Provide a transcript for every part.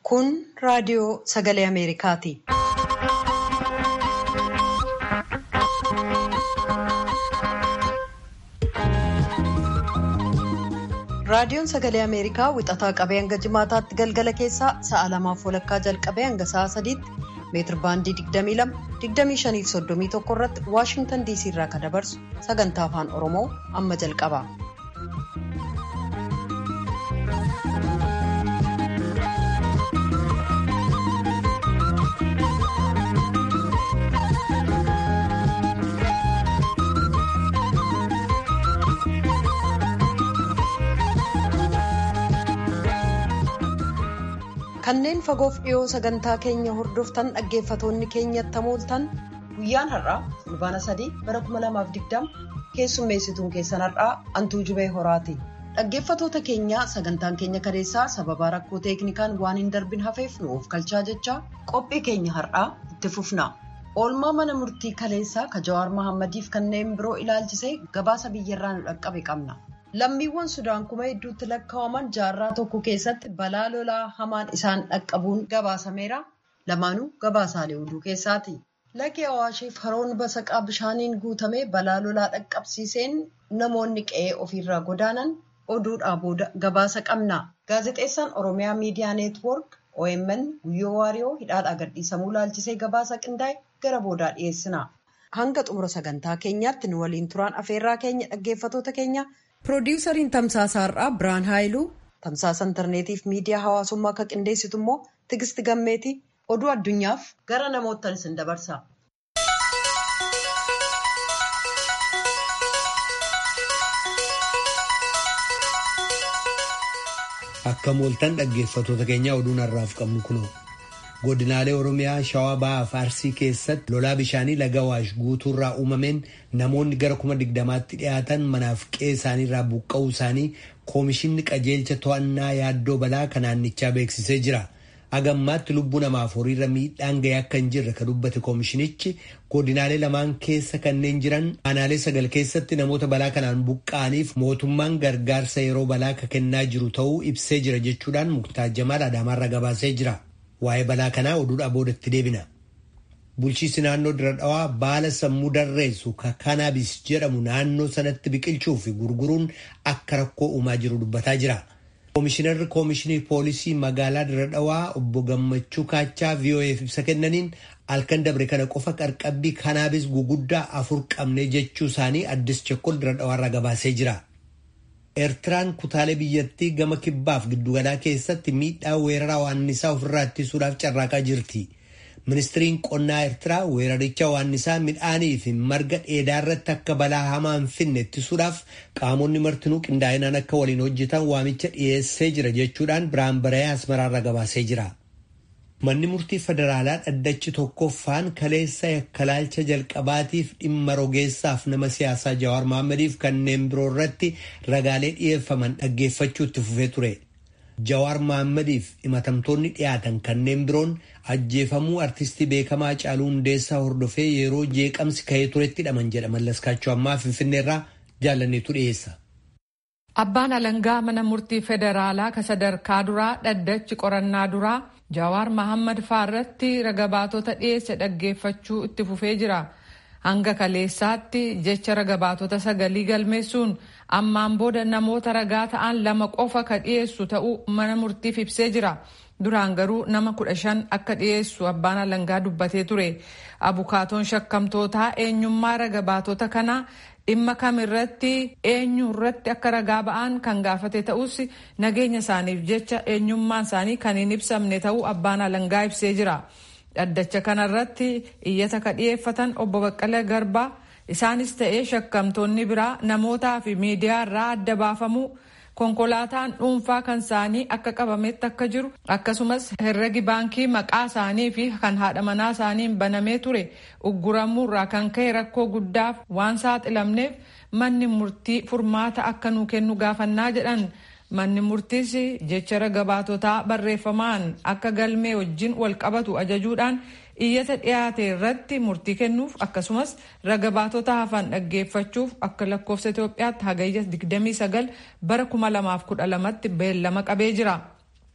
Kun raadiyoo sagalee Ameerikaati. Raadiyoon sagalee Ameerikaa wixataa qabee hanga jimaataatti galgala keessaa sa'a lamaaf walakkaa jalqabee hanga sa'a sadiitti meetir baandii 22 25 irratti Waashingtan DC irraa kan dabarsu sagantaa afaan Oromoo amma jalqaba. Kanneen fagoof dhiyoo sagantaa keenya hordoftan dhaggeeffatoonni keenyatti hamooltan guyyaan har'aa fulbaana sadii bara 2020 keessummeessituun keessan har'aa antuu jubee horaati. Dhaggeeffatoota keenyaa sagantaan keenya kadeessaa sababaa rakkoo teeknikaan waan hin darbin hafeef nuuf galchaa jechaa qophii keenya har'aa itti fufna. Oolmaa mana murtii kaleessaa ka Jawaar Mahaammadiif kanneen biroo ilaalchisee gabaasa biyyarraa nu dhaqqabe qabna. Lammiiwwan Sudaan kuma hedduutti lakkaa'aman jaarraa tokko keessatti balaa lolaa hamaan isaan dhaqqabuun gabaasameera. Lamaanuu gabaasaalee oduu keessaati. Lagi Awaashiif haroon basaqaa bishaaniin guutame balaa lolaa dhaqqabsiiseen namoonni qe'ee ofiirraa godaanan oduudhaa booda gabaasa qabna. Gaazexeessaan Oromiyaa Miidiyaa Neetwoork OMN Guyyoo Waariyoo hidhaadhaa gadhiisamuu laalchisee gabaasa qindaa'e gara boodaa dhiyeessina. Hanga xumura sagantaa keenyaatti nu waliin turaan afeerraa keenya dhaggeeffatoota keenya. Piroodiwusariin Tamsaasa Har'aa Biraan Haayiluu tamsaasa intarneetiif miidiyaa hawaasummaa akka qindeessitu immoo Tigisti Gammeeti oduu addunyaaf gara namoottan isin dabarsa. Akka mooltan dhaggeeffatoota keenya oduun har'aaf qabnu kunoo. godinaalee oromiyaa shawaa ba'aaf arsii keessatti lolaa bishaanii laga awaash guutuurraa uumameen namoonni gara kuma digdamaatti dhiyaatan manaaf qe'ee isaaniirraa buqqa'uu isaanii koomishinni qajeelcha to'annaa yaaddoo balaa kan naannichaa beeksisee jira. agammaatti lubbuu namaaf horiirra miidhaan ga'ee akka hin jirre kan dubbate koomishinichi godinaalee lamaan keessa kanneen jiran aanaalee sagal keessatti namoota balaa kanaan buqqa'aniif mootummaan gargaarsa yeroo balaa akka kennaa jiru ta'uu ibsee jira jechuudhaan muktaa jamaal adaamaarra gabaasee jira. waa'ee balaa kanaa oduudhaa boodatti deebina. Bulchiinsi naannoo dira dhawaa baala sammuu darreessu ka kanaabis jedhamu naannoo sanatti biqilchuu fi gurguruun akka rakkoo uumaa jiru dubbataa jira. Koomishinarri Koomishinii Poolisii magaalaa dira dhawaa obbo Gammachuu Kaachaa VOA'f ibsa kennaniin halkan dabre kana qofa qarqabbii kanaabis guguddaa afur qabne jechuu isaanii addis chekkol dira dhawaarraa gabaasee jira. Eertiraan kutaalee biyyattii gama kibbaaf giddugalaa keessatti miidhaa weeraraa waannisaa ofirraa ittisuudhaaf carraaqaa jirti. Ministiriin qonnaa Eertiraa weeraricha waannisaa midhaanii fi marga dheedaa irratti akka balaa hamaa hin finne ittisuudhaaf qaamonni martinuu qindaa'inaan akka waliin hojjetan waamicha dhiyeessee jira jechuudhaan biraan baree asmaraarra gabaasee jira. Manni murtii federaalaa dhaddachi tokkoffaan kaleessa yakkalaalcha jalqabaatiif dhimma rogeessaaf nama siyaasaa Jawaar Mahaammadiif kanneen biroo irratti ragaalee dhiyeeffaman dhaggeeffachuu itti fufee ture. Jawaar Mahaammadiif himatamtoonni dhiyaatan kanneen biroon ajjeefamuu artistii beekamaa Haacaaluu Hundeessaa hordofee yeroo jeeqamsi ka'ee turetti hidhaman jedha mallaskaachuu ammaa Finfinneerraa jaalanneetu dhiyeessa. Abbaan alangaa mana murtii federaalaa ka sadarkaa duraa dhaddachi qorannaa duraa Jawaar Mahammad faarratti ragabaatota dhiyeesse dhaggeeffachuu itti fufee jira. Hanga kaleessaatti jecha ragabaatota sagalii galmeessuun ammaan booda namoota ragaa ta'an lama qofa ka dhiyeessu ta'uu mana murtiif ibsee jira. Duraan garuu nama kudha shan akka dhiyeessu abbaan alangaa dubbatee ture. Abukaatoon shakkamtootaa eenyummaa ragabaatota kanaa dhimma kamirratti eenyu irratti akka ragaa ba'an kan gaafate ta'us nageenya isaaniif jecha eenyummaan isaanii kan hin ibsamne ta'uu abbaan alangaa ibsee jira. Dhaddacha kanarratti iyyata ka dhiyeeffatan obbo Baqqalee Garbaa isaanis ta'ee shakkamtoonni biraa namootaa fi miidiyaa irraa adda baafamuu konkolaataan dhuunfaa kan isaanii akka qabametti akka jiru akkasumas herregi baankii maqaa isaanii fi kan haadha manaa isaaniin banamee ture ugguramuurraa kan ka'e rakkoo guddaaf waan saaxilamneef manni murtii furmaata akka nuu kennu gaafannaa jedhan manni murtiis jecha ragabaatotaa barreeffamaan akka galmee wajjin wal qabatu ajajuudhaan iyyata dhiyaate irratti murtii kennuuf akkasumas ragabaatota hafan dhaggeeffachuuf akka lakkoofsa Itoophiyaatti hagayya 29 bara 2012tti beellama qabee jira.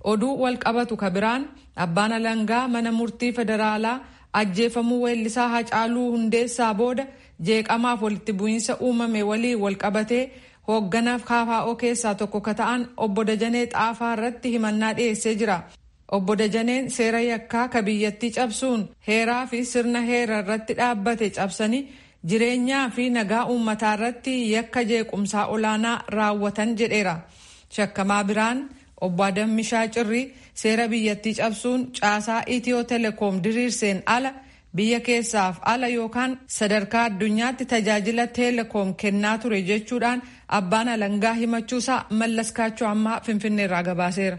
oduu wal qabatu ka biraan abbaan alangaa mana murtii federaalaa ajjeefamuu weellisaa Hacaaluu Hundeessaa booda jeeqamaaf walitti bu'iinsa uumame waliin wal qabatee hoogganaaf KFO keessaa tokko ka ta'an obbo Dajanee Xaafaa irratti himannaa dhiyeessee jira. Obbo Dajaneen seera yakkaa ka biyyattii cabsuun heeraa fi sirna heera irratti dhaabbate cabsanii jireenyaa fi nagaa uummataa irratti yakka jeequmsaa olaanaa raawwatan jedheera. Shakkamaa biraan obbo Adammishaa Cirrii seera biyyattii cabsuun caasaa Itiyoo Telekoom diriirseen ala biyya keessaaf ala yookaan sadarkaa addunyaatti tajaajila Telekoom kennaa ture jechuudhaan abbaan alangaa himachuusaa mallaskaachuu ammaa finfinneerraa gabaaseera.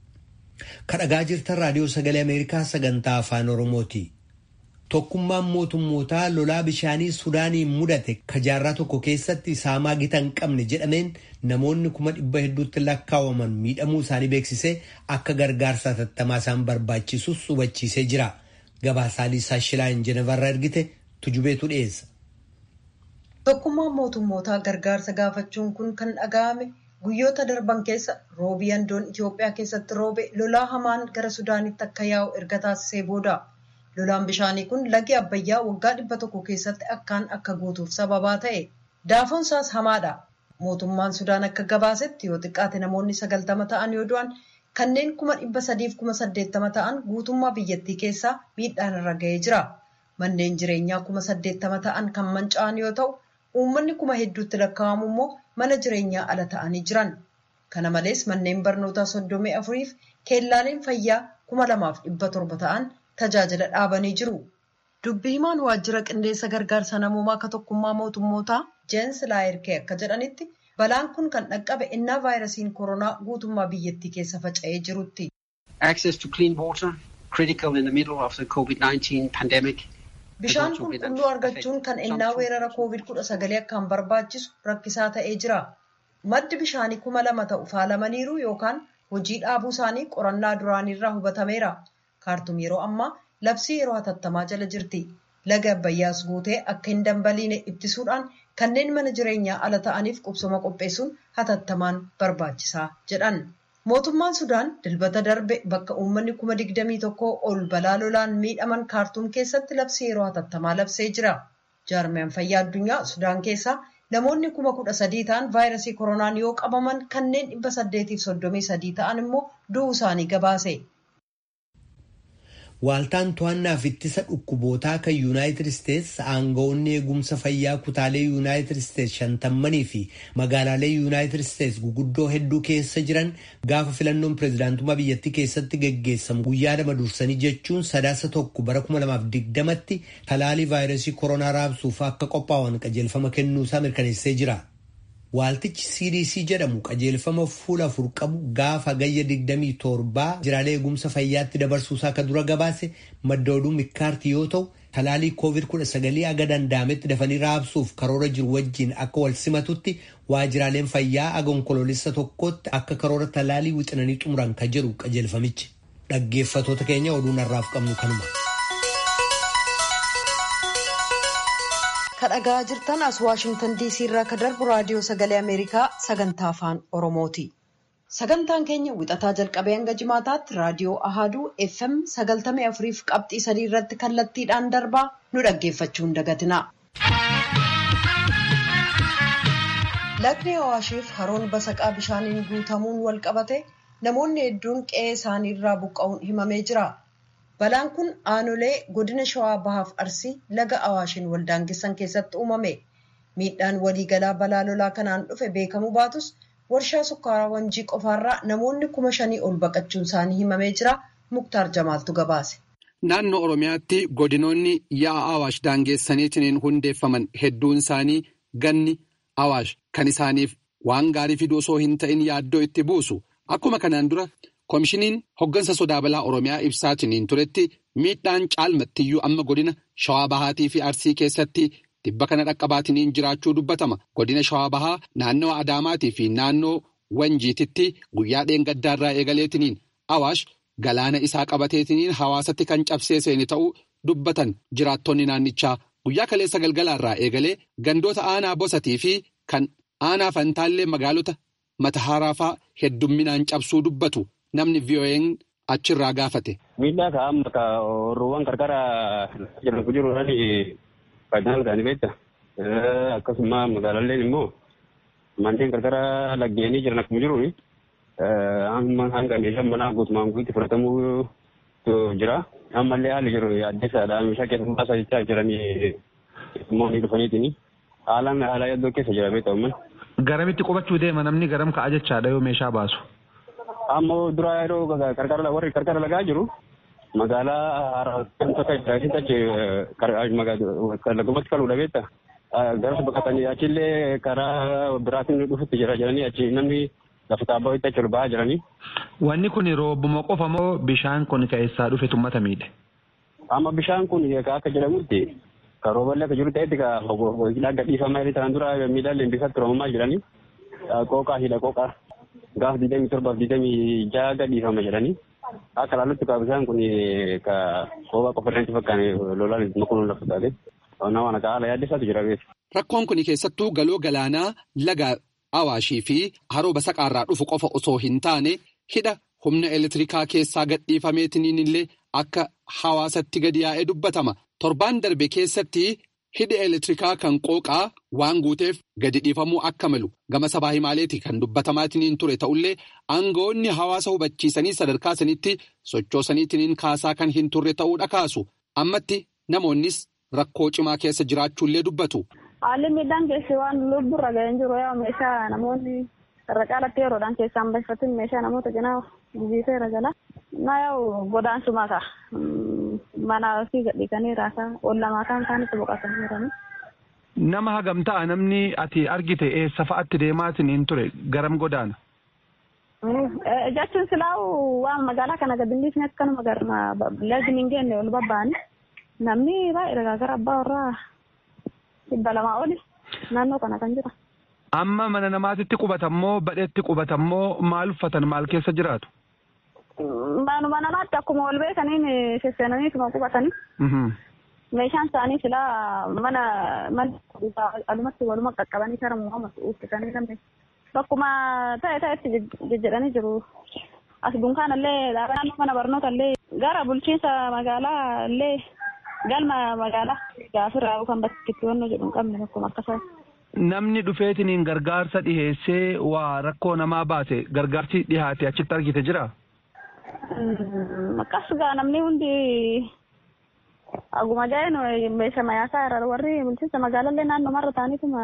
kadhagaa jirtan raadiyoo sagalee ameerikaa sagantaa afaan oromooti tokkummaan mootummootaa lolaa bishaanii sudaaniin mudate ka jaarraa tokko keessatti saamaa gita hin qabne jedhameen namoonni kuma dhibba hedduutti lakkaa'aman miidhamuu isaanii beeksisee akka gargaarsa hatattamaa isaan barbaachisus hubachiisee jira gabaasaalii saashilaan jenevarraa ergite tujubeetu dhiyeessa. tokkummaan mootummootaa gargaarsa gaafachuun kun kan dhaga'ame. guyyoota darban keessa roobii handoon Itoophiyaa keessatti roobe lolaa hamaan gara Sudaanitti akka yaa'u erga taasisee booda lolaan bishaanii kun lagi Abbayyaa waggaa dhibba tokko keessatti akkaan akka guutuuf sababaa ta'e daafoon isaas hamaadha. Mootummaan Sudaan akka gabaasetti yoo xiqqaate namoonni sagaltama ta'an yoo du'an kanneen kuma dhibba sadiif kuma saddeettama ta'an guutummaa biyyattii keessaa miidhaan irra ga'ee jira. Manneen jireenyaa kuma saddeettama ta'an kan manca'an yoo ta'u uummanni kuma hedduutti lakkaa'amu immoo mana jireenyaa ala ta'anii jiran. Kana malees manneen barnootaa soddomii afuriif keellaaleen fayyaa kuma lamaaf dhibba torba ta'an tajaajila dhaabanii jiru. Dubbii himaan waajjira qindeessa gargaarsa namoomaa akka tokkummaa mootummootaa Jeensi Laayirkee akka jedhanitti balaan kun kan dhaqqabe innaa vaayirasiin koronaa guutummaa biyyattii keessa faca'ee jirutti. Access to clean water critical in the middle of the COVID-19 pandemic. Bishaan qulqulluu argachuun kan ennaa weerara koovid kudha sagalee akkaan barbaachisu rakkisaa ta'ee jira. Maddi bishaanii kuma lama ta'u faalamaniiru yookaan hojii dhaabuu isaanii qorannaa duraaniirraa hubatameera. Kaartum yeroo ammaa labsii yeroo hatattamaa jala jirti. Laga Abbayyaas guutee akka hin dambaliine ittisuudhaan kanneen mana jireenyaa ala ta'aniif qubsuma qopheessuun hatattamaan barbaachisaa jedhan. Mootummaan Sudaan dilbata darbe bakka uummanni kuma digdamii tokkoo ol balaa lolaan miidhaman kaartuum keessatti labsii yeroo hatattamaa labsee jira. Jaarmiyaan fayyaa addunyaa Sudaan keessaa namoonni kuma kudha sadii ta'an vaayirasii koronaan yoo qabaman kanneen dhibba saddeetiif soddomii sadii ta'an immoo du'uu isaanii gabaase. Waaltaan to'annaaf ittisa dhukkubootaa kan Yuunaayitid Isteets aangawoonni eegumsa fayyaa kutaalee Yuunaayitid Isteets shantammanii fi magaalaalee Yuunaayitid Isteets guguddoo hedduu keessa jiran gaafa filannoon pireezidaantummaa biyyattii keessatti geggeessamu guyyaa lama dursanii jechuun sadaasa tokko bara 2020tti talaalii vaayirasii koronaa raabsuuf akka qophaa'an qajeelfama kennuusaa mirkaneessee jira. Waaltichi CDC jedhamu qajeelfama fuula afur qabu gaafa gayya 27 jiraalee eegumsa fayyaatti dabarsuusaa akka dura gabaase madda oduu mikkaartii yoo ta'u talaalii COVID-19 aga danda'ametti dafanii raabsuuf karoora jiru wajjin akka wal simatutti waajiraaleen fayyaa aga onkoloolessa tokkotti akka karoora talaalii wixinanii xumuran ka jedhu qajeelfamichi. Dhaggeeffatoota keenya oduun har'aaf qabnu kanuma. kadhagaa jirtan as waashingtan diisii irraa ka darbu raadiyoo sagalee ameerikaa sagantaa afaan oromooti sagantaan keenya wixataa jalqabee hanga jimaataatti raadiyoo ahaduu fm sagaltamii afuriif qabxii sadii irratti kallattiidhaan darbaa nu dhaggeeffachuun dagatina. lagni awaashiif haroon basaqaa bishaaniin guutamuun wal qabate namoonni hedduun qe'ee isaanii irraa buqqa'uun himamee jira. Balaan kun aanolee godina shawaa bahaaf arsii laga awaashiin waldaangessan keessatti uumame. Miidhaan waliigalaa balaa lolaa kanaan dhufe beekamuu baatus warshaa sukkaaraa wanjii qofaarraa namoonni kuma shanii ol baqachuun isaanii himamee jira. Muktaar Jamaaltu gabaase. Naannoo Oromiyaatti godinoonni ya'a awaash daangeessaniitiin hundeeffaman hedduun isaanii ganni awaash kan isaaniif waan gaarii fiduu osoo hin ta'in yaaddoo itti buusu. Akkuma kanaan dura. Koomishiniin hoggansa sodaa balaa Oromiyaa ibsaatiin turetti miidhaan caalmattiyyuu amma godina Shawaa Bahaatii fi Arsii keessatti dhibba kana dhaqqabaatiin jiraachuu dubbatama. Godina Shawaa Bahaa naannoo Adaamaatii fi naannoo Wanjiititti guyyaa dheengaddaarraa eegaleetiniin Awaash galaana isaa qabateetiniin hawaasatti kan cabsee seeni ta'uu dubbatan jiraattonni naannichaa guyyaa kaleessa galgalaarraa eegalee gandoota aanaa bosatii fi kan aanaa fantaallee magaalota mata haaraafaa heddumminaan cabsuu dubbatu namni VOA'n achirraa gaafate. Miidhaa ka amma ka oorruuwwan qarqara jedhamu jiruudhaan faayidaan isaanii beekta. Akkasuma magaalaan immoo manneen qarqara laggeenii jiran akkuma jiru amma hanga meeshaan manaa guutumaan guutti fudhatamuu jira. Ammallee haalli jiru addeessaadha. Meeshaa keessa baasaa jechaa jiranii immoo ni dhufaniitiin haalaan haala yaddoo keessa jira beekta uummanni. Garamitti qubachuu deema namni garam ka'a jechaadha yoo meeshaa baasu. Amma dura yeroo qarqara warri qarqara lagaa jiru magaalaa tokko jiraachisa achi lagumatti kaluudha beekta. Garas baqatanii achillee karaa biraatiin dhufutti jira jedhanii achi namni lafa taabbaa itti achi ol ba'aa jiranii. Wanni kun roobuma qofa moo bishaan kun keessaa dhufe tummata miidhe? Amma bishaan kun akka jedhamutti kan rooballee akka jiru ta'etti hidhaa gadhiifamaa jedhanii tanaan dura miidhaan leembisatti roobamaa jiranii. Qooqaa hidha qooqaa gaafa digdamii torbaaf digdamii jaha gadhiifama jedhanii. Akka ilaallutti kaa bishaan kun ka qooqaa qofa irratti fakkaan lolaan makuun lafa taate. Nama kana haala yaaddeessaatu jira beeku. Rakkoon kun keessattuu galoo galaanaa laga Awaashii fi haroo basaqaarraa dhufu qofa osoo hin taane hidha humna elektirikaa keessaa gadhiifameetiniin illee akka hawaasatti gadi yaa'ee dubbatama. Torbaan darbe keessatti hidhi elektirikaa kan qooqaa waan guuteef gadi dhiifamuu akka malu gama sabaa himaaleeti kan dubbatamaatiniin ture ta'ullee aangawoonni hawaasa hubachiisanii sadarkaa sanitti sochoosaniitiniin kaasaa kan hin turre ta'uudha kaasu. Ammatti namoonnis rakkoo cimaa keessa jiraachuullee dubbatu. Haalli miidhaan keessi waan lubburra ga'een jiru yaa meeshaa namoonni irra caalatti yeroodhaan keessaan bahifatin meeshaa namoota cinaa jijjiiseera jala. Na yaa'u godaansuma ka mana ofii gadhiisanii raasaa ollamaa kan isaanitti boqotanii jiranii. Nama hagam ta'a namni ati argite eessa fa'atti deemaatiin ture garam godaana? Jechuun silaa'u waan magaalaa kana gadi dhiisne akkanuma garma lagni hin geenye ol babba'ani. Namni baay'ee gara abbaa warraa dhibba lamaa oli naannoo kana kan jira. Amma mana namaatitti qubatammoo badheetti qubatammoo maal uffatan maal keessa jiraatu? Manuma namaatti akkuma ol beekaniin sesseenaniituma qubatanii. Meeshaan isaanii silaa mana mana alumatti waluma qaqqabanii kara muhammad uffisanii namni bakkuma ta'e ta'etti jejjedhanii jiru. As dunkaanallee dhaabaa mana barnootaallee gara bulchiinsa magaalaa illee galma magaalaa gaafirraa kan bakki itti wanno jedhu hin qabne bakkuma akkasuma. Namni dhufeetiniin gargaarsa dhiheessee waa rakkoo namaa baase gargaarsi dhihaate achitti argite jira? Akkas gaa namni hundi aguma jaa'een meeshaa mayaasaa irra warri bulchiinsa magaalallee naannoo marra ta'aniituma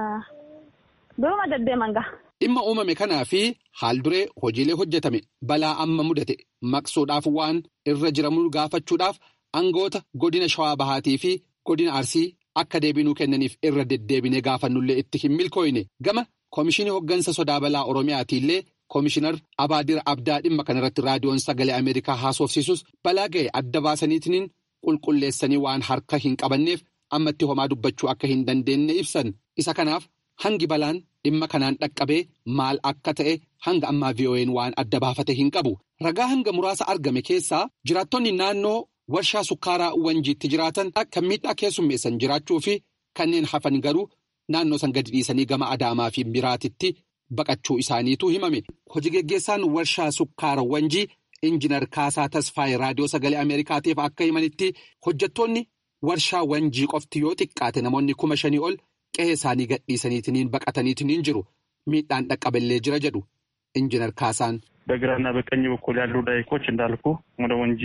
duruma deddeeman gaa. Dhimma uumame kanaa fi haal duree hojiilee hojjetame balaa amma mudate maqsuudhaaf waan irra jiramuu gaafachuudhaaf aangoota godina shawaa bahaatii fi godina arsii akka deebinuu kennaniif irra deddeebinee gaafannullee itti hin milkooyne gama koomishinii hoggansa sodaa balaa oromiyaatiillee koomishinar abaadir abdaa dhimma kanarratti raadiyoon sagalee ameerikaa haasofsiisus balaa ga'e adda baasaniitiin qulqulleessanii waan harka hin qabanneef ammatti homaa dubbachuu akka hin dandeenye ibsan isa kanaaf hangi balaan dhimma kanaan dhaqqabee maal akka ta'e hanga ammaa VOA'n waan adda baafate hin qabu ragaa hanga muraasa argame keessaa jiraattonni naannoo. warshaa sukkaaraa wanjiitti jiraatan kan miidhaa keessummeessan jiraachuu fi kanneen hafan garuu naannoo san gadi dhiisanii gama adaamaa fi biraatitti baqachuu isaaniitu himame. Hojii geggeessaan warshaa sukkaara wanjii injinar Kaasaa Tasfaayee raadiyoo sagalee Ameerikaatiif akka himanitti hojjettoonni warshaa wanjii qofti yoo xiqqaate namoonni kuma shanii ol qe'ee isaanii gadhiisaniitiin baqataniitiin jiru miidhaan dhaqqaballee jira jedhu injinar Kaasaan. በግራና በቀኝ በኩል ያሉ ዳይኮች እንዳልኩ ወደ ወንጂ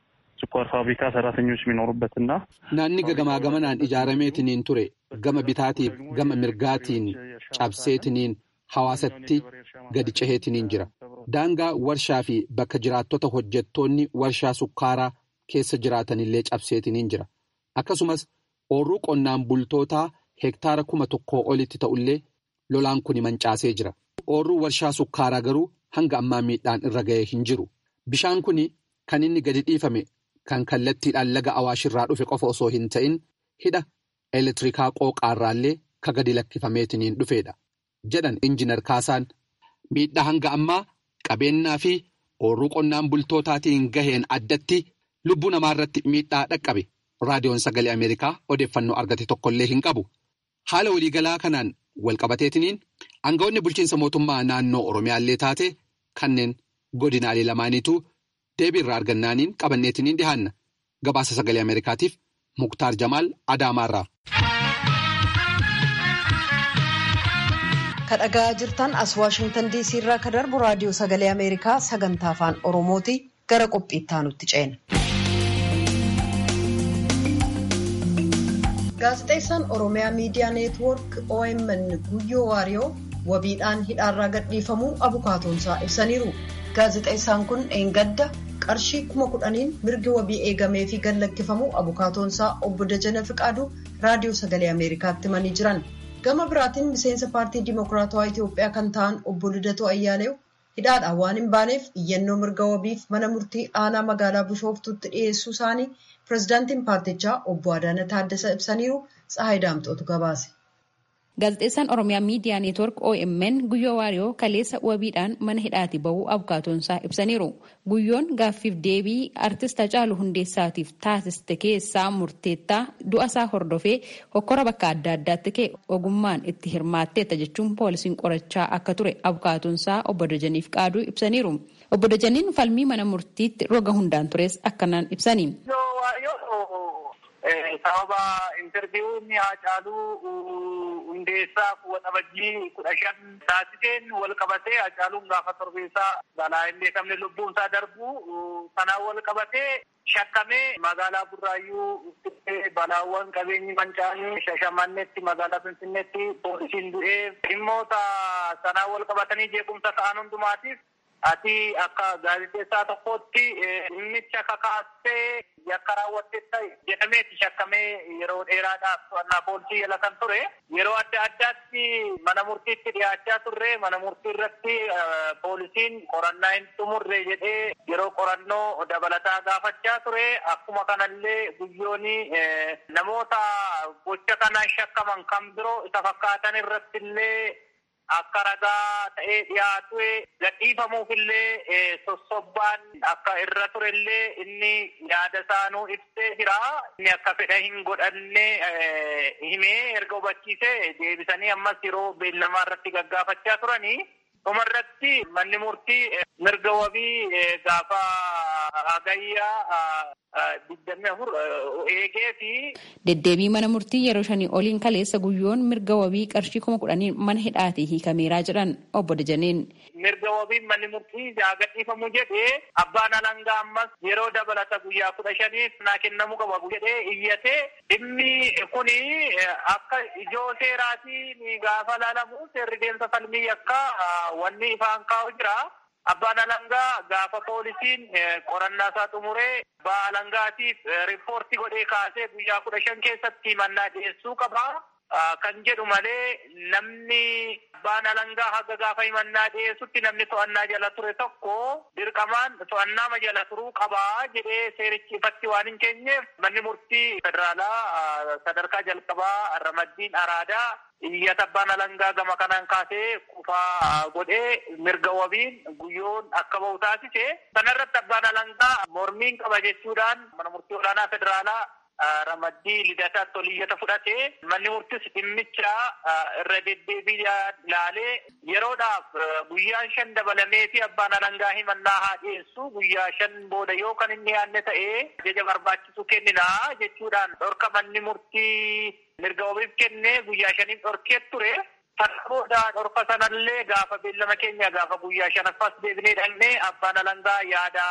ስኳር ፋብሪካ ሰራተኞች የሚኖሩበትና naanni gagamaa gamanaan ijaarameetiniin ture gama bitaatiif gama mirgaatiin cabseetiniin hawaasatti gadi ceheetiniin jira daangaa warshaa fi bakka jiraattota hojjettoonni warshaa sukkaaraa keessa jiraatanillee cabseetiniin jira akkasumas oorruu qonnaan bultootaa hektaara kuma tokkoo olitti ta'ullee lolaan kun mancaasee jira oorruu warshaa sukkaaraa garuu hanga ammaa miidhaan irra ga'ee hin jiru bishaan kun kan inni gadi dhiifame. Kan kallattiidhaan laga awaashirraa dhufe qofa osoo hin ta'in hidha elektirikaa qooqaarraallee ka gadi lakkifameetiniin dhufeedha. Jedhan injinar Kaasaan miidhaa hanga ammaa qabeenyaa fi oorruu qonnaan bultootaatiin gaheen addatti lubbuu namaarratti miidhaa dhaqqabe. Raadiyoon sagalee Ameerikaa odeeffannoo argate tokkollee hin qabu. Haala waliigalaa kanaan walqabateetiniin aangawoonni bulchiinsa mootummaa naannoo Oromiyaallee taate kanneen godinaalee lamaaniitu deebii irraa argannaaniin qabanneetiniin dhihaanna. Gabaasa sagalee Ameerikaatiif Muktaar Jamaal Adaamaarraa. kadhagaa jirtan as waashingtan diisii irraa ka darbu raadiyoo sagalee ameerikaa sagantaa afaan oromooti gara qophiitti aanutti ceena. gaazexeessaan oromiyaa miidiyaa neetwoork omn guyyoo waariyoo wabiidhaan hidhaarraa gadhiifamuu abukaatoonsaa ibsaniiru gaazexeessaan kun eengadda qarshii kuma kudhaniin mirgi wabii eegamee fi gallakkifamuu abukaatoonsaa obbo Dajana Fiqaaduu raadiyoo sagalee ameerikaatti himanii jiran. gama biraatiin miseensa paartii dimokiraatawaa Itiyoophiyaa kan ta'an obbo Lidatoo Ayyaaleew hidhaadhaan waan hin baaneef iyyannoo mirga wabiif mana murtii aanaa magaalaa Bishooftuutti dhiyeessuu isaanii pirezidaantiin paartichaa obbo Adaana Taaddasaa ibsaniiru Tsahaay Daamxootu gabaase. Gaazexeessaan Oromiyaa Miidiyaa Neetwork OMN Guyyoo Waariyoo kaleessa wabiidhaan mana hidhaati bahuu abukaatoonsaa ibsaniiru. Guyyoon gaaffiif deebii artist Hacaaluu Hundeessaatiif taasiste keessaa murteettaa du'a isaa hordofee hokkora bakka adda addaatti ka'e ogummaan itti hirmaatteetta jechuun poolisiin qorachaa akka ture abukaatoonsaa obbo Dajaniif qaaduu ibsaniiru. Obbo Dajaniin falmii mana murtiitti roga hundaan tures akkanaan ibsani. sababa intarviiwuun Hacaaluu hundeessaa waxabajjii kudha shan taasiseen wal qabatee Hacaaluun gaafa torbeessaa balaa hin beekamne lubbuun isaa darbu sanaan wal qabatee shakkamee magaalaa Burraayyuu balaawwan qabeenyi mancaanii shashamannetti magaalaa Finfinneetti poolisiin du'ee dhimmoota sanaan wal qabatanii jeequmsa ta'an hundumaatiif ati akka gaazexeessaa tokkotti dhimmicha kakaastee yakka raawwatteetta jedhameeti shakkamee yeroo dheeraadhaaf to'annaa poolisii jala kan ture yeroo adda addaatti mana murtiitti dhiyaachaa turre mana murtii irratti poolisiin qorannaa hin xumurre jedhee yeroo qorannoo dabalataa gaafachaa ture akkuma kanallee guyyoonni namoota gocha kana shakkaman kan biroo isa fakkaatan irratti illee akka ragaa ta'ee dhiyaatu gadhiifamuuf illee sossobbaan akka irra ture illee inni yaada isaanuu ibsee jira. Inni akka fedha hin godhanne himee erga hubachiise deebisanii ammas yeroo beellamaa irratti gaggaafachaa turanii. Dhuma irratti manni murtii mirga wabii gaafa hagayyaa digdamii afur eegee fi. Deddeebii mana murtii yeroo shanii oliin kaleessa guyyoon mirga wabii qarshii kuma kudhaniin mana hidhaatii hiikameeraa jedhan obbo Dajaneen. Mirga wabii manni murtii gadhiifamu jedhee abbaan alangaa ammas yeroo dabalata guyyaa kudha shaniif naa kennamuu qaba jedhee iyyatee dhimmi kuni akka ijoo seeraatiin gaafa laalamu seerri deemsa falmii akka wanni ifaan kaa'u jira. Abbaan alangaa gaafa poolisiin qorannaa isaa xumuree abbaa alangaatiif riippoortii godhee kaasee guyyaa kudha shan keessatti mannaa dhiyeessuu qaba. Kan jedhu malee namni abbaan alangaa haga gaafa himannaa dhiyeessutti namni to'annaa jala ture tokko dirqamaan to'annaa jala turuu qabaa jedhee seerichi ifatti waan hin keenyeef manni murtii federaalaa sadarkaa jalqabaa ramaddiin araadaa iyyata abbaan alangaa gama kanaan kaasee kufaa godhee mirga wabiin guyyoon akka bahu taasise sanarratti abbaan alangaa mormiin qaba jechuudhaan mana murtii olaanaa federaalaa ramaddii lidataatti oliyyata fudhate manni murtis dhimmicha irra deddeebii laalee yeroodhaaf guyyaan shan dabalamee fi abbaan alangaa himannaa haa dhiyeessu guyyaa shan booda yoo kan inni yaanne ta'ee ajaja barbaachisu kenninaa jechuudhaan dhorka manni murtii mirga wabiif kennee guyyaa shaniif dhorkee ture. Kana booda dhorka sanallee gaafa beellama keenya gaafa guyyaa shanaffaas deebinee dhaqnee abbaan alangaa yaada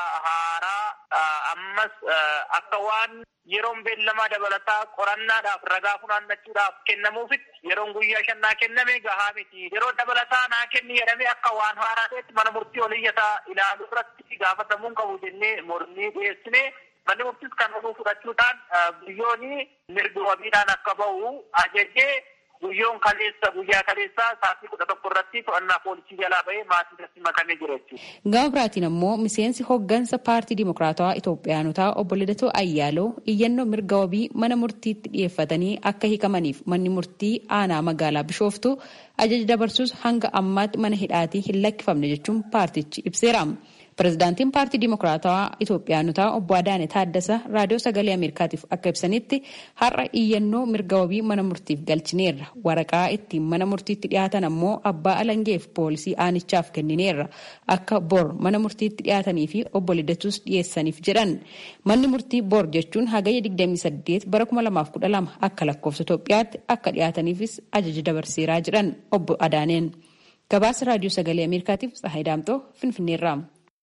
haaraa ammas akka waan yeroon beellamaa dabalataa qorannaadhaaf ragaa funaannachuudhaaf kennamuufitti yeroon guyyaa shannaa kenname gahaa miti. Yeroo dabalataa naa kenni jedhamee akka waan haaraa ta'etti mana murtii oliyyataa ilaaluu irratti gaafatamuun qabu jennee mormii dhiyeessine manni murtiis kan oduu fudhachuudhaan guyyoonni mirgi wabiidhaan akka bahu ajajee guyyoon kaleessa guyyaa kaleessaa sa'aatii kudha tokko irratti to'annaa poolisii jalaa bahee maatii irratti makamee jira jechuudha. Gama biraatiin ammoo miseensi hoggansa paartii dimokiraatawaa Itoophiyaanotaa obbo Lidatoo Ayyaaloo iyyannoo mirga wabii mana murtiitti dhiyeeffatanii akka hiikamaniif manni murtii aanaa magaalaa Bishooftuu ajaja dabarsuus hanga ammaatti mana hidhaatii hin lakkifamne jechuun paartichi ibseera. Pirezidaantiin paartii Dimokiraatawaa Itoophiyaanotaa obbo Adaane Taaddasa raadiyoo sagalee Ameerikaatiif akka ibsanitti har'a iyyannoo mirga wabii mana murtiif galchineerra. Waraqaa ittiin mana murtiitti dhiyaatan ammoo abbaa alangeef poolisii aanichaaf kennineerra. Akka bor mana murtiitti dhiyaatanii fi obbo Lidatuus dhiyeessaniif jedhan. Manni murtii bor jechuun hagayya 28 bara 2012 akka lakkoofsa Itoophiyaatti akka dhiyaataniifis ajaja dabarseeraa jedhan obbo Adaaneen. Gabaasa raadiyoo sagalee Ameerikaatiif Tsahaay Daamtoo Finfinneerraa.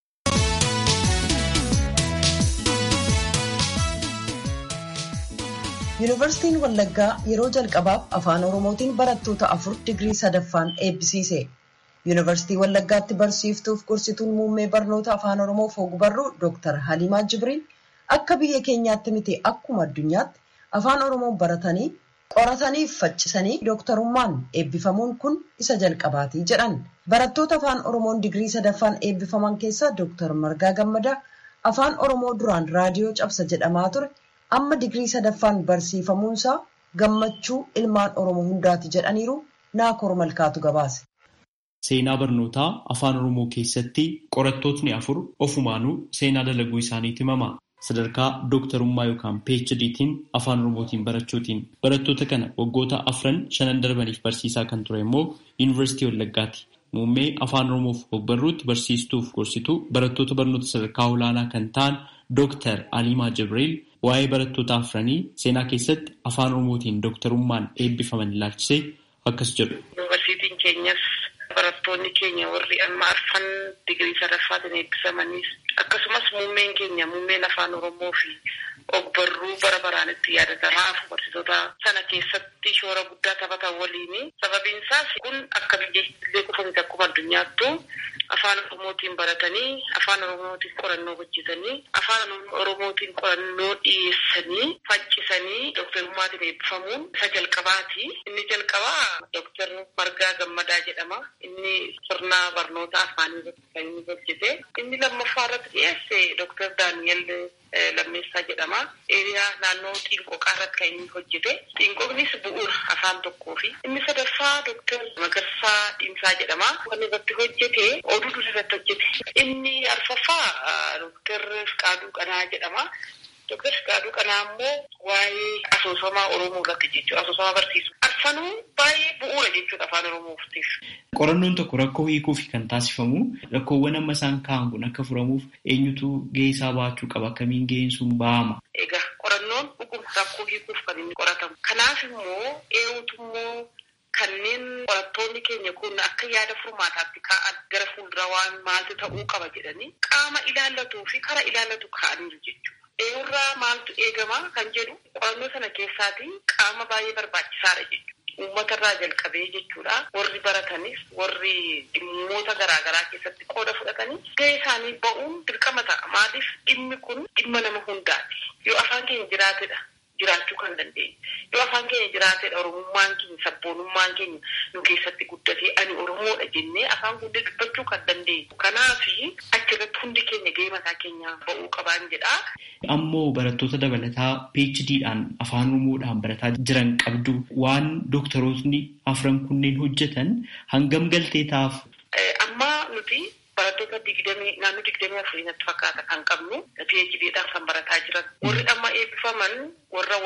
Yuunivarsiitiin Wallaggaa yeroo jalqabaaf afaan Oromootiin barattoota afur digirii sadaffaan eebbisiise. Yuunivarsiitii Wallaggaatti barsiiftuuf gorsituun muummee barnoota afaan Oromoof ogbarruu Dr. Halimaa Jibriil akka biyya keenyaatti miti akkuma addunyaatti afaan Oromoon baratanii qorataniif faccisanii dooktarummaan eebbifamuun kun isa jalqabaati jedhan. Barattoota afaan Oromoon digirii sadaffaan eebbifaman keessaa Dr. Margaa Gammadaa afaan Oromoo duraan raadiyoo cabsa jedhamaa ture. amma digirii sadaffaan barsiifamuunsaa gammachuu ilmaan oromoo hundaati jedhaniiru naakoor malkaatu gabaase. Seenaa barnootaa afaan oromoo keessatti qorattootni afur ofumaanuu seenaa dalaguu isaaniiti himama. Sadarkaa dooktarummaa yookaan PHDtiin afaan oromootiin barachuutiin barattoota kana waggoota afran shanan darbaniif barsiisaa kan ture immoo yuunivarsiitii Wallaggaati. Muummee afaan oromoof ogbarruutti barsiistuuf gorsituu barattoota barnoota sadarkaa olaanaa kan ta'an Dooktar Alimaa Jibriil waa'ee barattoota afranii seenaa keessatti afaan oromootiin dooktarummaan eebbifaman ilaalchisee akkas jedhu. Yuunivarsiitiin keenyas barattoonni keenya warri amma arfan digirii sadaffaatiin eebbifamanis akkasumas muummeen keenya muummeen afaan oromoo fi ogbarruu bara baraan itti yaadatamaa barsiisota sana keessatti shoora guddaa taphatan waliin sababiin isaas kun akka biyyeettillee qofamti akkuma addunyaattu afaan oromootiin baratanii afaan oromootiin qorannoo hojjetanii afaan oromootiin qorannoo dhiyeessanii faccisanii dooktarummaatiin eebbifamuun isa jalqabaati. Inni jalqabaa dooktar Margaa Gammadaa jedhama. Inni sirna barnoota afaanii irratti kan inni hojjete. Inni lammaffaa irratti dhiyeesse dooktar Daaniyel Lammeessaa jedhama. Eeriyaa naannoo Xiinqooqaa irratti kan inni hojjete. Xiinqooqnis bu'uura afaan tokkoo fi inni sadaffaa dooktar Magarsaa Dhiimsaa jedhama. Kan irratti hojjete oduu durii irratti hojjete. Inni arfaffaa dooktar Fiqaaduu Qanaa jedhama. Dooktar Fiqaaduu Qanaa immoo waa'ee asoosamaa Oromoo irratti jechuudha. Asoosama barsiisu. Arfanuu baay'ee bu'uura jechuudha afaan Oromootiif. Qorannoon tokko rakkoo hiikuuf kan taasifamu rakkoowwan amma isaan ka'an kun akka furamuuf eenyutu gahee isaa baachuu qaba akkamiin gaheen sun ba'ama. Egaa qorannoon dhuguma rakkoo hiikuuf kan inni qoratamu. Kanaaf immoo eenyutu immoo kanneen qorattoonni keenya kun akka yaada furmaataatti ka'an gara fuulduraa waan maaltu ta'uu qaba jedhanii qaama ilaallatuu fi kara ilaallatu ka'aniiru jechuudha. Eenyurraa maaltu eegama kan jedhu qorannoo sana keessaatii qaama baay'ee barbaachisaadha jechuudha. Uummatarraa jalqabee jechuudha. Warri baratanis warri dhimmoota garaagaraa keessatti qooda fudhatanii gahee isaanii ba'uun dirqama ta'a. Maaliif dhimmi kun dhimma nama hundaati. Yoo afaan keenya jiraatedha. jiraachuu kan dandeenyu. Yoo afaan keenya jiraatedha Oromummaan keenya sabboonummaan keenya nu keessatti guddatee ani Oromoodha jennee afaan hundee dubbachuu kan dandeenyu. Kanaaf achirratti hundi keenya gahee mataa keenyaa ba'uu qabaan jedha. Ammoo barattoota dabalataa PHDdhaan afaan Oromoodhaan barataa jiran qabdu waan dooktarootni afran kunneen hojjetan hangam galtee ta'aaf. Amma nuti barattoota digdamii naannoo digdamii afurii natti fakkaata kan qabnu PHDdhaan kan barataa jiran. Warri amma eebbifaman warra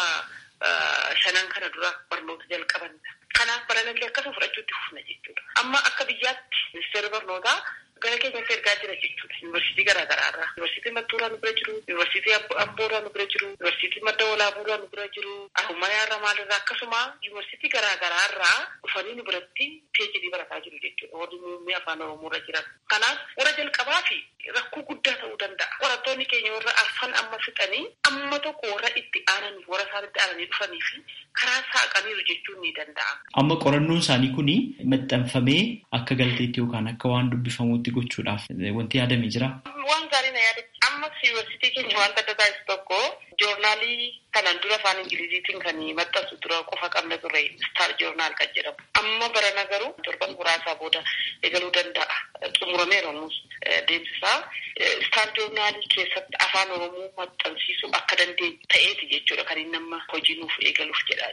waggaa shanan kana dura barnoota jalqabanidha. Kanaaf baranallee akkasuma fudhachuutti fufna jechuudha. Amma akka biyyaatti ministeerri barnootaa gara keenyatti ergaa jira jechuudha. Yuunivarsiitii garaagaraa irraa. Yuunivarsiitii Mattuuraa nu bira jiru, Yuunivarsiitii Ambooraa nu bira jiru, Yuunivarsiitii Madda Walaabuuraa nu bira jiru, Harummayaa irraa maalirraa akkasuma yuunivarsiitii garaagaraa irraa dhufanii nu biratti PhD barataa jiru jechuudha. Warri muummee afaan Oromoo irra jiran. Kanaaf warra jalqabaa fi rakkoo guddaa ta'uu danda'a. Qorattoonni keenya warra arfan amma fixanii amma tokko warra itti aananii warra isaan itti aananii dhufanii fi karaa saaqaniiru jechuun ni danda'ama. Amma qorannoon isaanii kun maxxanfamee akka galteetti yookaan akka waan dubbifamuutti gochuudhaaf wanti yaadame jira. Waan gaarii na yaadachi ammas yuunivarsiitii keenya wanta adda taasisu tokko joornaalii kanaan dura afaan ingiliziitiin kan maxxansu dura qofa qabna ture star joornaal kan jedhamu. Amma barana garuu torban muraasaa booda eegaluu danda'a. Xumurameera nus deemsisaa. Star joornaalii keessatti afaan Oromoo maxxansiisuu akka dandeenyu ta'eeti jechuudha kan inni amma hojii nuuf eegaluuf jedhaa jiru.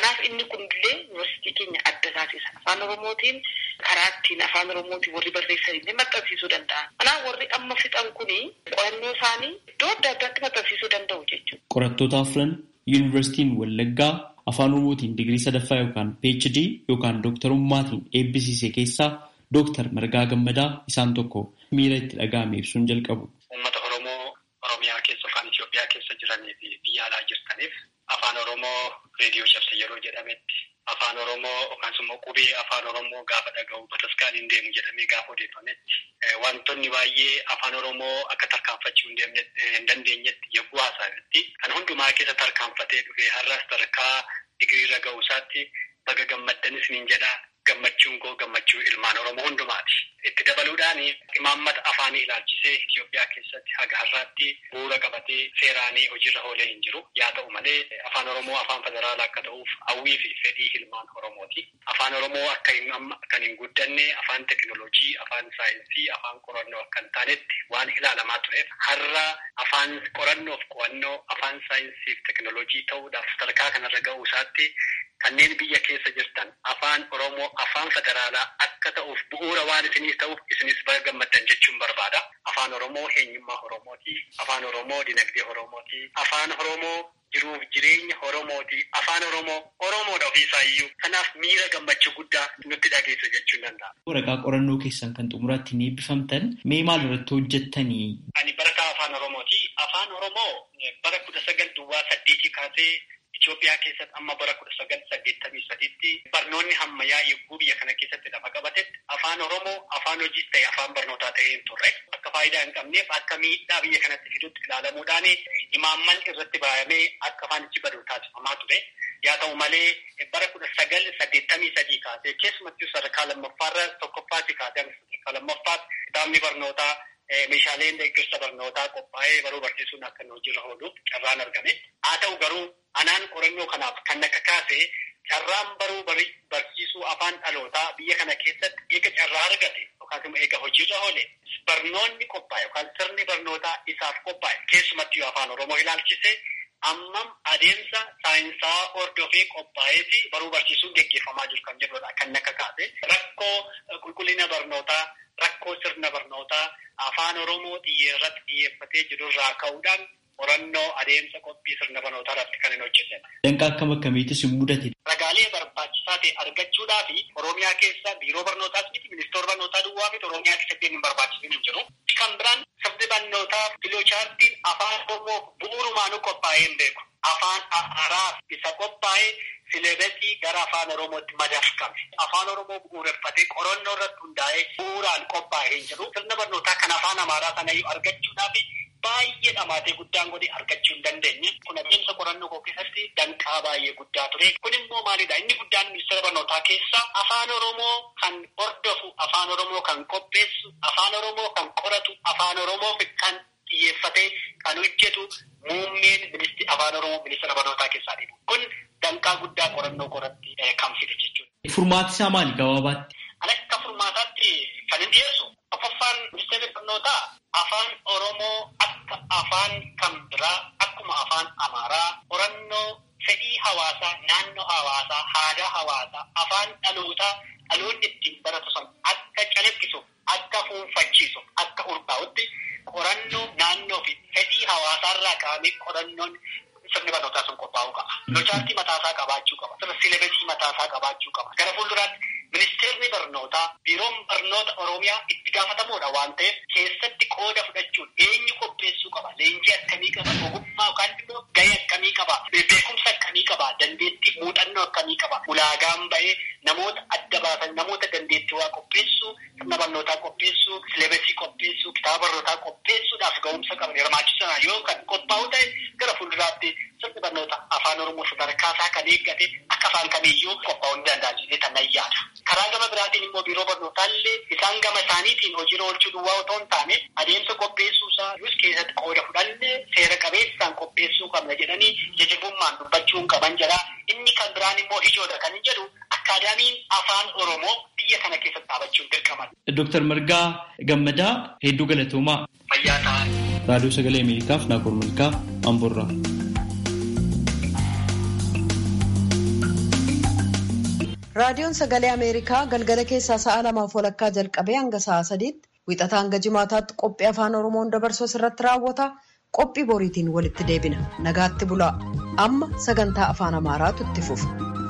Kanaaf inni kunillee yuunivarsiitii keenya adda taasisa. Afaan Oromootiin karaa ittiin afaan Oromootiin warri barreessan illee maxxansiisuu danda'an. Kanaaf warri amma fixan kuni qorannoo isaanii iddoo adda addaatti maxxansiisuu danda'u jechuudha. Qorattoota afran yuunivarsiitiin Wallaggaa afaan Oromootiin digirii sadaffaa yookaan PhD yookaan dooktarummaatiin eebbisiise keessaa Dooktar Margaa Gammadaa isaan tokko miira itti dhaga'ame ibsuun jalqabu. Uummata Oromoo Oromiyaa keessa yookaan Itoophiyaa keessa jiranii fi biyya alaa jirtaniif afaan Oromoo reediyoo cabse yeroo jedhametti afaan Oromoo yookaan immoo qubee afaan Oromoo gaafa dhaga'u bataskaan hin deemu jedhamee gaafa odeeffametti wantoonni baay'ee afaan Oromoo akka tarkaanfachuu hin dandeenyetti yogguu haasa'anitti kan hundumaa keessa tarkaanfatee dhufee har'as tarkaa digiriirra ga'u isaatti baga gammaddanis niin jedhaa gammachuun koo gammachuu ilmaan Oromoo hundumaati. Itti dabaluudhaan imaammata afaanii ilaalchisee Itoophiyaa keessatti haga har'aatti bu'uura qabatee seeraanii hojiirra oolee hin jiru. Yaa ta'u malee afaan Oromoo afaan federaalaa akka ta'uuf hawwii fi fedhii ilmaan Oromooti. Afaan Oromoo akka hin amma kan hin guddanne afaan tekinooloojii, afaan saayinsii, afaan qorannoo akka hin taanetti waan ilaalamaa tureef har'a afaan qorannoof qo'annoo afaan saayinsii fi tekinooloojii ta'uudhaaf sadarkaa kanarra ga'uu isaatti kanneen biyya keessa jirtan afaan Oromoo afaan federaalaa akka ta'uuf bu'uura waan isiniif ta'uuf isinis baga gammaddan jechuun barbaada. Afaan Oromoo eenyummaa Oromooti. Afaan Oromoo dinagdee Oromooti. Afaan Oromoo jiruuf jireenya Oromooti. Afaan Oromoo Oromoodha ofiisaa iyyuu. Kanaaf miira gammachuu guddaa nutti dhageessa jechuun danda'a. Waraqaa qorannoo keessan kan xumuraatti ni eebbifamtan mee maal irratti hojjettanii? Ani barataa afaan Oromooti. Afaan Oromoo bara kudha sagal duwwaa saddeetii kaasee Itoophiyaa keessatti amma bara kudha sagal saddeettamii sadiitti barnoonni hammayyaa yogguu biyya kana keessatti lafa qabatetti afaan Oromoo afaan hojii ta'e afaan barnootaa ta'ee hin turre akka faayidaa hin qabneef akka miidhaa biyya kanatti fidutti ilaalamuudhaan imaamman irratti baay'amee akka afaanichi badu taasifamaa ture. Yaa ta'u malee bara kudha sagal saddeettamii sadii kaasee keessumattuu sadarkaa lammaffaarra tokkoffaatti kaasee sadarkaa lammaffaatti kitaabni barnootaa meeshaaleen deeggarsa barnootaa qophaa'ee baruu barsiisuun akka hojiirra ooluuf carraan argame. Haa ta'u garuu anaan qorannoo kanaaf kan akka kaase carraan baruu barsiisuu afaan dhalootaa biyya kana keessatti eega carraa argate yookaas immoo eega hojiirra oole barnoonni qophaa'e yookaan sirni barnootaa isaaf qophaa'e keessumattuu afaan Oromoo ilaalchise ammam adeemsa saayinsaa hordofee qophaa'ee fi baruu barsiisuun geggeeffamaa jiru kan jedhudha kan akka kaase rakkoo qulqullina barnootaa rakkoo sirna barnootaa afaan Oromoo xiyyeerratti xiyyeeffatee jirurraa ka'uudhaan qorannoo adeemsa qophii sirna barnootaa irratti kan hin hojjetan. Danqaa akkam akkamiitis hin mudate. Ragaalee barbaachisaa ta'e argachuudhaa fi Oromiyaa keessa biiroo barnootaas miti ministeera barnootaa duwwaa miti Oromiyaa keessatti hin barbaachisin hin jiru. Kan biraan sirni barnootaa filoochaartiin afaan Oromoo bu'uurumaanuu qophaa'ee hin beeku. Afaan haaraa isa qophaa'ee sileebasii gara afaan Oromootti madafkame. Afaan Oromoo bu'uureffatee qorannoo irratti hundaa'ee bu'uuraan qophaa'ee hin jiru. Sirna barnootaa kan afaan Amaaraa sanayyuu argachuudhaaf baay'ee dhamaatee guddaan godhe argachuu hin dandeenye. Kun adeemsa qorannoo koo keessatti danqaa baay'ee guddaa ture. Kun immoo maalidha? Inni guddaan ministeera barnootaa keessa afaan Oromoo kan hordofu, afaan Oromoo kan qopheessu, afaan Oromoo kan qoratu, afaan Oromoo kan xiyyeeffatee kan hojjetu muummeen ministi afaan Oromoo ministeera barnootaa keessaa dhibu. Kun danqaa guddaa qorannoo koratti kan fide jechuudha. Furmaati isaa maali gabaabaatti? Akka furmaataatti kan hin dhiyeessu. Affaffaan ministeerri barnootaa afaan Oromoo akka afaan kan biraa akkuma afaan Amaaraa qorannoo fedhii hawaasaa, naannoo hawaasaa, aadaa hawaasaa, afaan dhalootaa dhaloonni ittiin baratu sun akka calaqqisu, akka fuunfachiisu, akka urgaa'utti qorannoo naannoo fi fedhii hawaasaarraa ka'amee qorannoon sirni barnootaa sun qophaa'uu qaba. Lochaartii mataasaa qabaachuu qaba. Sirna silebesii mataasaa qabaachuu qaba. Gara fuulduraatti ministeerri barnootaa biiroon barnoota Oromiyaa itti gaafatamuudha waan ta'eef keessatti qooda fudhachuun eenyu qopheessuu qaba. Leenjii akkamii qaba? Ogummaa yookaan immoo gahee akkamii qaba? Beekumsa akkamii qaba? Dandeettii muuxannoo akkamii qaba? Ulaagaan ba'ee namoota adda baasan namoota dandeettii waa qopheessuu, sirna barnootaa qopheessuu, silebesii qopheessuu, kitaaba barnootaa qopheessuudhaaf ga'umsa qaban hirmaachisaa yoo kan qophaa'u ta'e gara fuulduraatti sirni barnoota afaan Oromoo sadarkaasaa kan eeggate akka afaan kamiiyyuu qophaa'uu ni danda'a jedhee kan yaada. Karaa gama biraatiin immoo biiroo barnootaallee isaan gama isaaniitiin hojiirra oolchuu duwwaa otoo hin taane adeemsa qopheessuusaa yus keessatti qooda fudhannee seera qabeessaan qopheessuu qabna jedhanii jajabummaan dubbachuu qaban jedha. Inni kan biraan immoo ijoodha kan hin jedhu akkaadaamiin afaan Oromoo biyya kana keessatti dhaabachuun dirqaman. Dooktar Margaa Gammadaa hedduu galatoomaa. Fayyaa ta'an. Raadiyoo Sagalee Ameerikaaf Naakoor Malkaa Amboorraa. raadiyoon sagalee ameerikaa galgala keessaa sa'a lamaaf walakkaa jalqabee hanga sa'a sadiitti wixataa hanga jimaataatti qophii afaan oromoon dabarsu irratti raawwata qophii boriitiin walitti deebina nagaatti bulaa amma sagantaa afaan amaaraatu itti fufa.